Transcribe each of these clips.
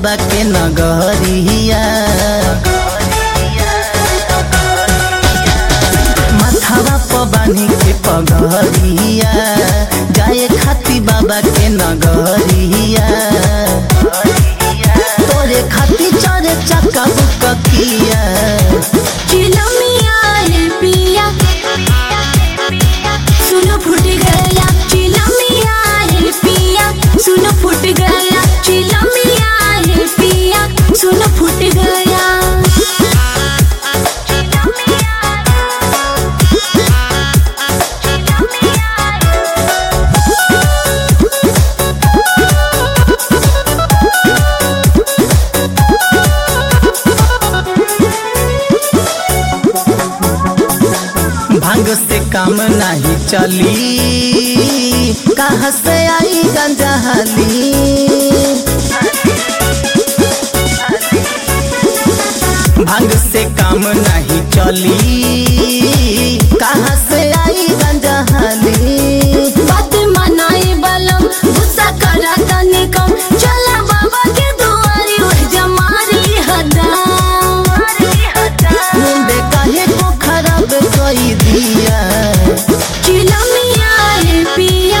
बाबा के नगरिया माथावा प बानी के पगरिया जाए खाती बाबा के नगरिया तोरे खाती चरे चक्का बुककिया चिलमिया रे पिया सुनो फूट गया चिलमिया रे पिया सुनो फूट गया चिलमिया रे पिया सुनो फूट गया भांग से काम नहीं चली कहाँ से आई गंजा हाली भांग से काम नहीं चली कहाँ से आई गंजा हाली बात मनाए बलम गुस्सा करा तनी कम चला बाबा के दुआरी ओह जमारी हदा मुंडे काहे को खराब कई दिया चिलमिया रे पिया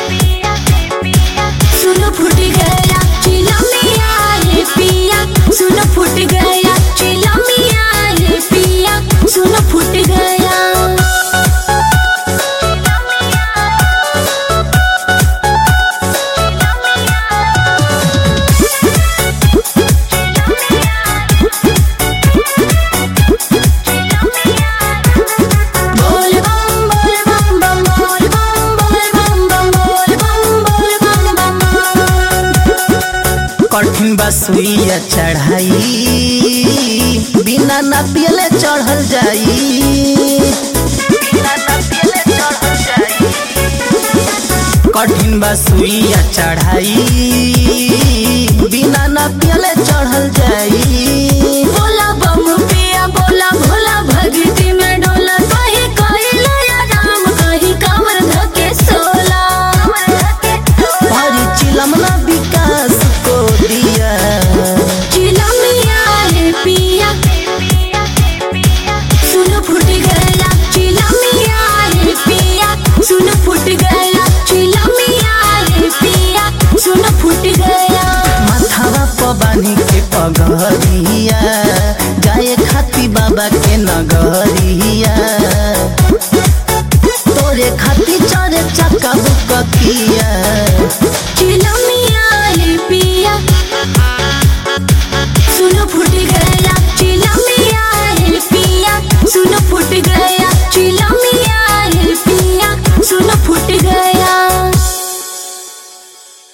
सुनो फूट गया चिलमिया रे पिया सुनो फूट गया चिलमिया रे पिया सुनो फूट गया बोल बम बोल बम बम बोल बम बोल बम बम बोल बम बोल बम बम कठिन बा सुइया चढ़ाई बिना ना पियले चढ़ल जाई बिना ना पियले चढ़ल जाई कठिन बा सुइया चढ़ाई बिना ना पियले चढ़ल जाई